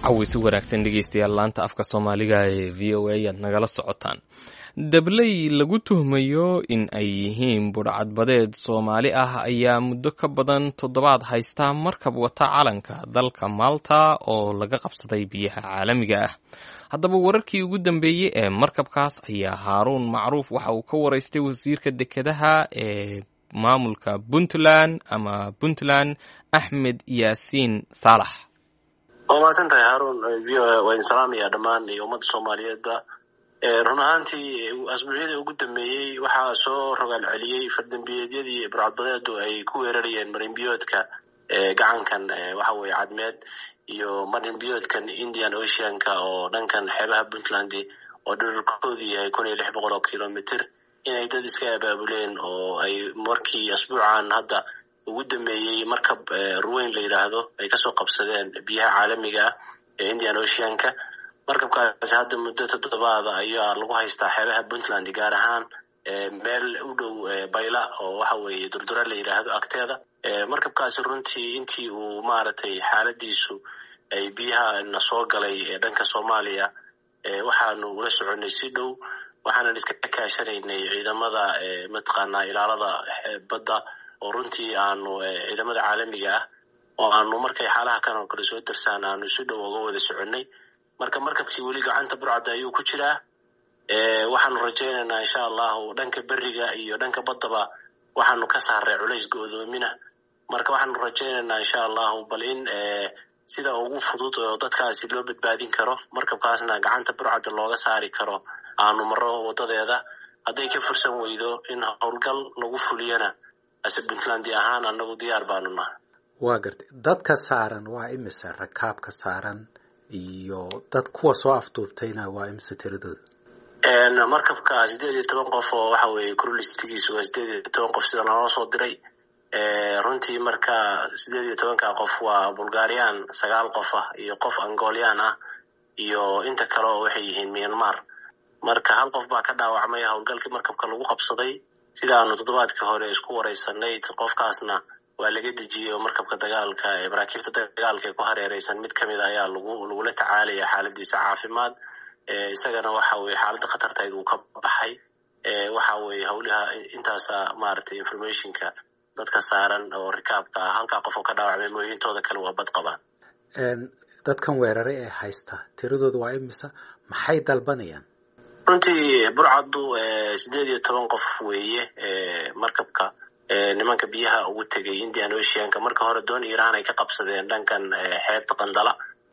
cawisi wanaagsan dhegeystayaal laanta afka soomaaliga ee v o a aad nagala socotaan dabley lagu tuhmayo in ay yihiin budhcadbadeed soomaali ah ayaa muddo ka badan toddobaad haysta markab wata calanka dalka maalta oo laga qabsaday biyaha caalamiga ah haddaba wararkii ugu dambeeyey ee markabkaas ayaa haaruun macruuf waxa uu ka waraystay wasiirka dekedaha ee maamulka puntland ama puntland axmed yaasiin saalax waa mahadsan tahay haarun v o a waa idin salaamaya dhammaan iyo ummadda soomaaliyeedba run ahaantii asbuucyadii ugu dambeeyey waxaa soo rogaal celiyey fardambiyeedyadii burcadbadeedu ay ku weerarayeen marinbiyoodka gacankan waxa weye cadmeed iyo marinbiyoodkan indian oceanka oo dhankan xeebaha puntland oo dhirarkoodu yahay kun iyo lix boqol oo kilomitr inay dad iska abaabuleen oo ay markii asbuucan hadda ugu dambeeyey markab ruweyn la yidhaahdo ay kasoo qabsadeen biyaha caalamiga ah ee indian oceanka markabkaasi hadda muddo toddobaada ayaa lagu haystaa xeebaha puntland gaar ahaan meel u dhow bayla oo waxa weeye durdura la yidhaahdo agteeda markabkaasi runtii intii uu maaragtay xaaladiisu ay biyaha na soo galay ee dhanka soomaaliya waxaanu ula soconay si dhow waxaanan iska kaashanaynay ciidamada mataqaanaa ilaalada badda oo runtii aanu ciidamada caalamiga ah oo aanu markay xaalaha kan oo kale soo darsaan aanu si dhow uga wada soconnay marka markabkii weli gacanta burcadda ayuu ku jiraa waxaanu rajaynaynaa insha allahu dhanka beriga iyo dhanka baddaba waxaanu ka saaray culays go-doomina marka waxaanu rajaynaynaa insha allahu bal in sida ugu fudud oo dadkaasi loo badbaadin karo markabkaasna gacanta burcadda looga saari karo aanu maro wadadeeda hadday ka fursan weydo in howlgal lagu fuliyana ase puntland ahaan anagu diyaar baanu nahay waa gartay dadka saaran waa imise rakaabka saaran iyo dad kuwa soo afduubtayna waa imise tiradooda markabka sideed iyo toban qof oo waxa weeye crulistigiisu waa sideed iyo toban qof sida naloo soo diray runtii marka sideed iyo tobanka qof waa bulgarian sagaal qof ah iyo qof angolian ah iyo inta kale oo waxay yihiin myanmar marka hal qof baa ka dhaawacmay howlgalkii markabka lagu qabsaday sidaanu toddobaadkii hore isku wareysanay qofkaasna waa laga dejiyey oo markabka dagaalka ee maraakiibta dagaalka ee ku hareereysan mid kamid a ayaa lagu lagula tacaalaya xaaladiisa caafimaad isagana waxa weye xaaladda khatartayd uu ka baxay waxa weye howlaha intaasa maaragtay informationka dadka saaran oo rikaabka ah halkaa qof oo ka dhaawacmay mooye intooda kale waa bad qabaan dadkan weeraray ee haysta tiradooda waa imisa maxay dalbanayaan runtii burcaddu sideed iyo toban qof weeye markabka nimanka biyaha ugu tegay indian oceanka marka hore doon iran ay ka qabsadeen dhankan xeebta qandala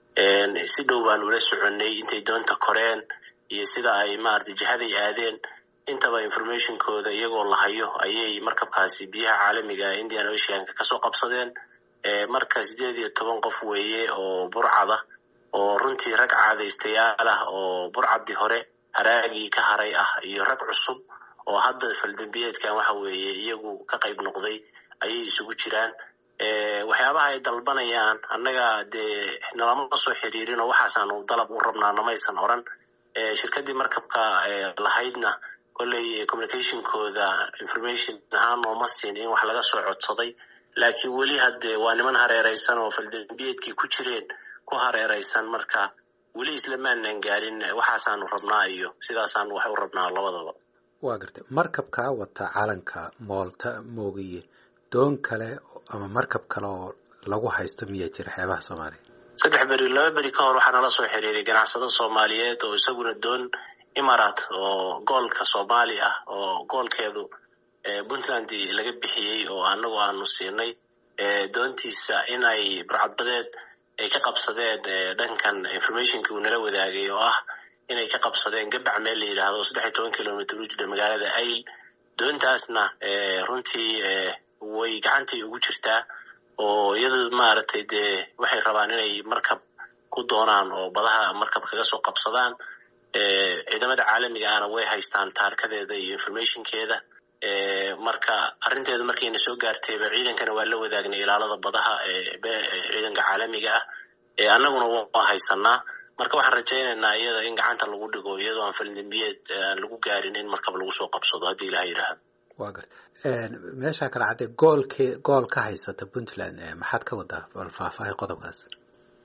si dhow baanu ula soconnay intay doonta koreen iyo sida ay maarata jihaday aadeen intaba informationkooda iyagoo la hayo ayay markabkaasi biyaha caalamiga indian oceanka kasoo qabsadeen marka sideed iyo toban qof weeye oo burcada oo runtii rag caadaystayaal ah oo burcaddii hore haraagii ka haray ah iyo rag cusub oo hadda faldambiyeedkan waxa weeye iyagu ka qayb noqday ayay isugu jiraan waxyaabaha ay dalbanayaan annaga dee nalama soo xiriirin oo waxaasaanu dalab u rabnaa namaysan oran shirkaddii markabka lahaydna kolley communicationkooda information ahaan nooma siin in wax laga soo codsaday laakiin weli hadde waa niman hareereysan oo faldambiyeedkii ku jireen ku hareereysan marka weli islamaanan gaarin waxaasaanu rabnaa iyo sidaasaanu wax u rabnaa labadaba waa gartay markabkaa wata calanka moolta moogiye doon kale ama markab kale oo lagu haysto miyaa jira xeebaha soomaaliya saddex beri laba beri ka hor waxaa nala soo xiriiray ganacsado soomaaliyeed oo isaguna doon imarat oo goolka soomaali ah oo goolkeedu puntland laga bixiyey oo anagu aanu siinay doontiisa in ay burcadbadeed ay ka qabsadeen dhankan informationkii uu nala wadaagay oo ah inay ka qabsadeen gabac meel la yidhaahdo saddex iyo toban kilomitr u jira magaalada ayl doontaasna runtii way gacantii ugu jirtaa oo iyadu maaragtay dee waxay rabaan inay markab ku doonaan oo badaha markab kaga soo qabsadaan ciidamada caalamiga ahna way haystaan taarkadeeda iyo informationkeeda marka arrinteedu markayna soo gaartayba ciidankana waa la wadaagnay ilaalada badaha ciidanka caalamiga ah annaguna waa haysanaa marka waxaan rajaynaynaa iyada in gacanta lagu dhigo iyadoo aan faldambiyeed aan lagu gaarin in markab lagu soo qabsado haddii ilaha yidhaahdo waa garta meeshaa kale caddee goolke gool ka haysata puntland maxaad ka wadaa bal faahfaahay qodobkaas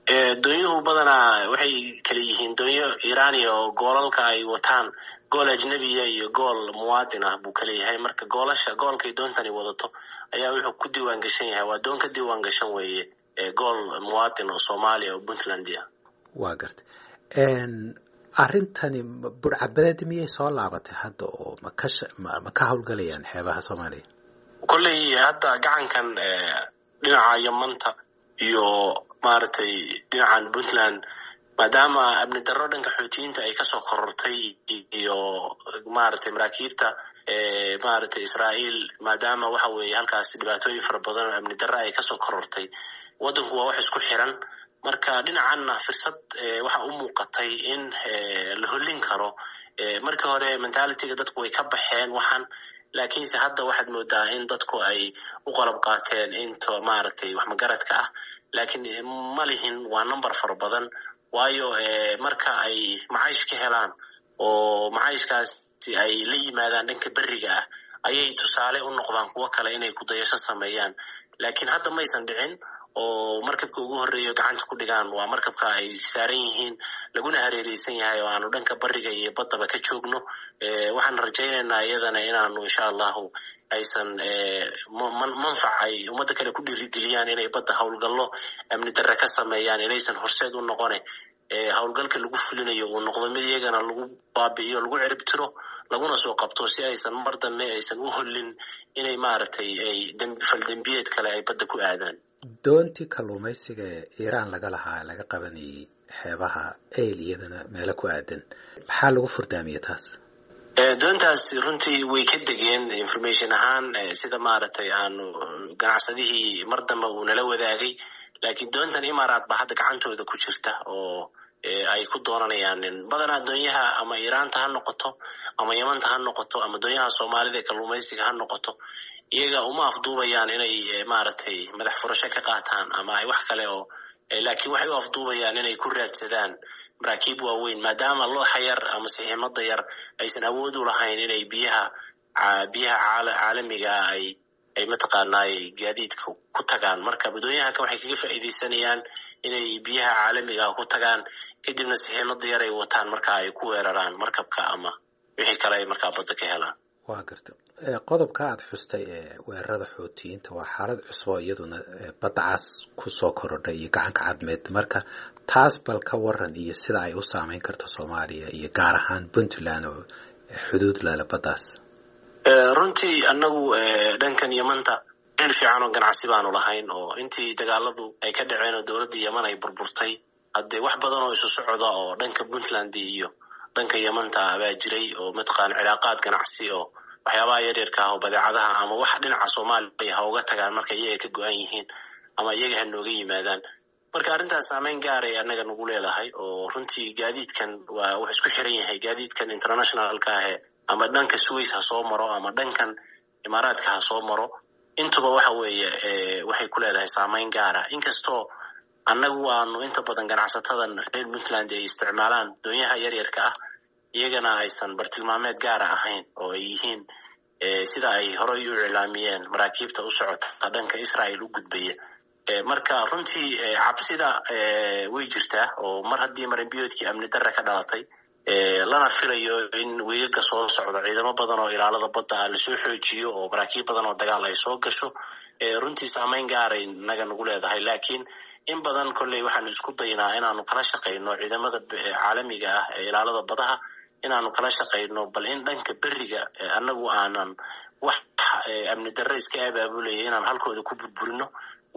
doonyuhu badanaa waxay kala yihiin doonyo irania oo goolalka ay wataan gool ajnebiya iyo gool muwaadin ah buu kala yahay marka goolasha goolkay doontani wadato ayaa wuxuu ku diiwaan gashan yahay waa doon ka diiwaan gashan weeye gool muwaadin oo soomaaliya oo puntland ah waa garta arrintani burcadbadeed miyay soo laabatay hadda oo maka ma ka howlgalayaan xeebaha soomaaliya kolley hadda gacankan dhinaca yamanta iyo maaragtay dhinacan puntland maadaama amni darro dhanka xootiyiinta ay kasoo korortay iyo maaragtay maraakiibta maaragtay israa'iil maadaama waxa weeye halkaas dhibaatooyin fara badan oo amni darro ay kasoo korortay waddanku waa wax isku xiran marka dhinacanna firsad waxa u muuqatay in la hollin karo markii hore mentalityga dadku way ka baxeen waxaan laakiinse hadda waxaad moodaa in dadku ay u qalab qaateen into maaragtay wax magaradka ah laakiin ma lihin waa number fara badan waayo marka ay macaysh ka helaan oo macayshkaasi ay la yimaadaan dhanka beriga ah ayay tusaale u noqdaan kuwo kale inay kudayasho sameeyaan laakiin hadda maysan dhicin oo markabka ugu horreeyo gacanta ku dhigaan waa markabka ay saaran yihiin laguna hareereysan yahay oo aanu dhanka bariga iyo baddaba ka joogno waxaan rajaynaynaa iyadana inaanu insha allahu aysan manfac ay ummadda kale ku dhiirigeliyaan inay badda howlgallo amni darre ka sameeyaan inaysan horseed u noqone howlgalka lagu fulinayo uu noqdo mid iyagana lagu baabi'iyo lagu cirib tiro laguna soo qabto si aysan mar dambe aysan u hollin inay maaragtay ay faldembiyeed kale ay badda ku aadaan doontii kalluumaysiga ee iiraan laga lahaa laga qabanayay xeebaha eyl iyadana meelo ku aadan maxaa lagu furdaamiyey taas doontaas runtii way ka degeen information ahaan sida maaragtay aanu ganacsadihii mar dambe uu nala wadaagay laakiin doontan imaaraat baa hadda gacantooda ku jirta oo ay ku doonanayaan badanaa doonyaha ama iiraanta ha noqoto ama yamanta ha noqoto ama doonyaha soomaalida ee kalluumaysiga ha noqoto iyaga uma afduubayaan inay maaragtay madax furasho ka qaataan ama ay wax kale oo laakiin waxay u afduubayaan inay ku raadsadaan maraakiib waaweyn maadaama looxa yar ama siximada yar aysan awood u lahayn inay biyaha biyaha caalamiga ay ay mataqaanaay gaadiidka ku tagaan marka doonyahanka waxay kaga faa'iidaysanayaan inay biyaha caalamiga ku tagaan kadibna siximada yar ay wataan marka ay ku weeraraan markabka ama wixii kale ay markaa badda ka helaan waa garta qodobka aada xustay ee weerarada xootiyiinta waa xaalad cusbo iyaduna badda cas kusoo korodhay iyo gacanka cadmeed marka taas bal ka waran iyo sida ay u saameyn karto soomaaliya iyo gaar ahaan puntland oo xuduud lale baddaas runtii annagu dhankan yamanta meel fiican oo ganacsi baanu lahayn oo intii dagaaladu ay ka dhaceen oo dowladda yeman ay burburtay haddee wax badan oo isu socda oo dhanka puntland iyo dhanka yamanta baa jiray oo mataqaana cilaaqaad ganacsi oo waxyaabaha yaryarka ah oo badeecadaha ama wax dhinaca soomaaliya ha uga tagaan marka iyaga ka go-an yihiin ama iyaga ha nooga yimaadaan marka arrintaas saameyn gaaray annaga nagu leedahay oo runtii gaadiidkan waa wax isku xiran yahay gaadiidkan internationalka ahe ama dhanka swiss ha soo maro ama dhankan imaaraadka ha soo maro intuba waxa weeye waxay ku leedahay saameyn gaara inkastoo annagu aanu inta badan ganacsatadan reer puntland ay isticmaalaan doonyaha yaryarka ah iyagana aysan bartilmaameed gaara ahayn oo ay yihiin sida ay horey u iclaamiyeen maraakiibta u socota dhanka israel u gudbaya marka runtii cabsida way jirtaa oo mar haddii marinbiyoodkii amni darre ka dhalatay lana filayo in weegaga soo socdo ciidamo badan oo ilaalada badda ah lasoo xoojiyo oo maraakiib badan oo dagaal ay soo gasho runtii saameyn gaaray naga nagu leedahay laakiin in badan kolley waxaanu isku daynaa inaanu kala shaqayno ciidamada caalamiga ah ee ilaalada badaha inaanu kala shaqayno bal in dhanka beriga annagu aanan wax amni darre iska abaabulaya inaan halkooda ku burburino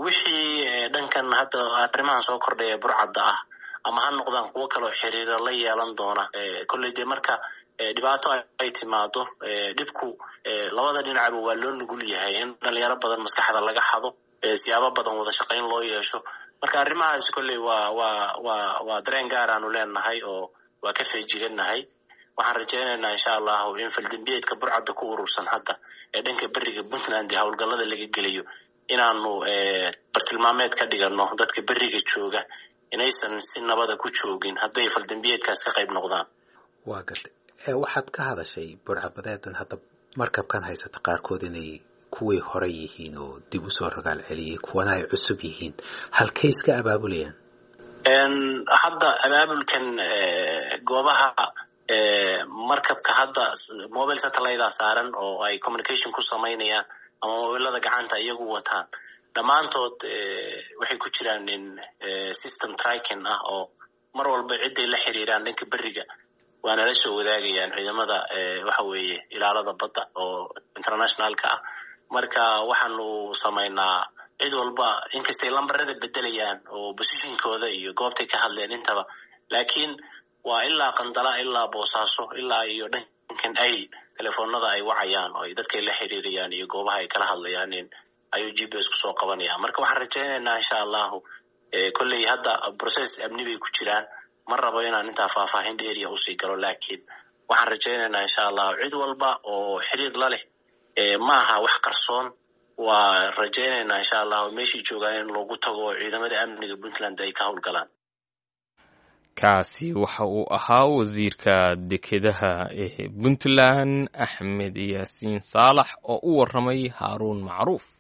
wixii dhankan hadda arrimahan soo kordhaya burcadda ah ama ha noqdaan kuwo kaleo xiriira la yeelan doona kolley dee marka dhibaato ay timaado dhibku labada dhinacba waa loo nugul yahay in dhalinyaro badan maskaxda laga xado siyaabo badan wada shaqayn loo yeesho marka arrimahaas kolley waa waa waa waa dareen gaaraanu leenahay oo waa ka feejigannahay waxaan rajaynaynaa insha allahu in faldembiyeedka burcadda ku urursan hadda ee dhanka beriga puntland ee howlgallada laga gelayo inaanu bartilmaameed ka dhigano dadka beriga jooga inaysan si nabada ku joogin hadday faldembiyeedkaas ka qayb noqdaan waa gartay waxaad ka hadashay burcabadeedan hadda markabkan haysata qaarkood inay kuwii hore yihiin oo dib usoo rogaal celiyey kuwana ay cusub yihiin halkay iska abaabulayaan hadda abaabulkan goobaha markabka hadda mobile satellite saaran oo ay communication ku samaynayaan ama mobilada gacanta iyagu wataan dhammaantood waxay ku jiraan in system tracking ah oo mar walba ciday la xiriiraan dhanka beriga waana la soo wadaagayaan ciidamada waxa weeye ilaalada badda oo internationalka ah marka waxaanu samaynaa cid walba inkastay lambarada bedelayaan oo positionkooda iyo goobtay ka hadleen intaba laakiin waa ilaa qandala ilaa boosaaso ilaa iyo dhankan ay telefoonada ay wacayaan oo dadkay la xiriirayaan iyo goobaha ay kala hadlayaan ayuu g p s kusoo qabanaya marka waxaan rajaynaynaa insha allahu kolley hadda process amni bay ku jiraan ma rabo inaan intaa faahfaahin dheeriya usii galo laakiin waxaan rajaynaynaa insha allahu cid walba oo xiriir la leh ma aha wax qarsoon waa rajaynaynaa insha allahu meeshii joogaan in lagu tago ciidamada amniga puntland ay ka howlgalaan kaasi waxa uu ahaa wasiirka dekedaha ee puntland axmed yaasiin saalax oo u waramay haaruun macruuf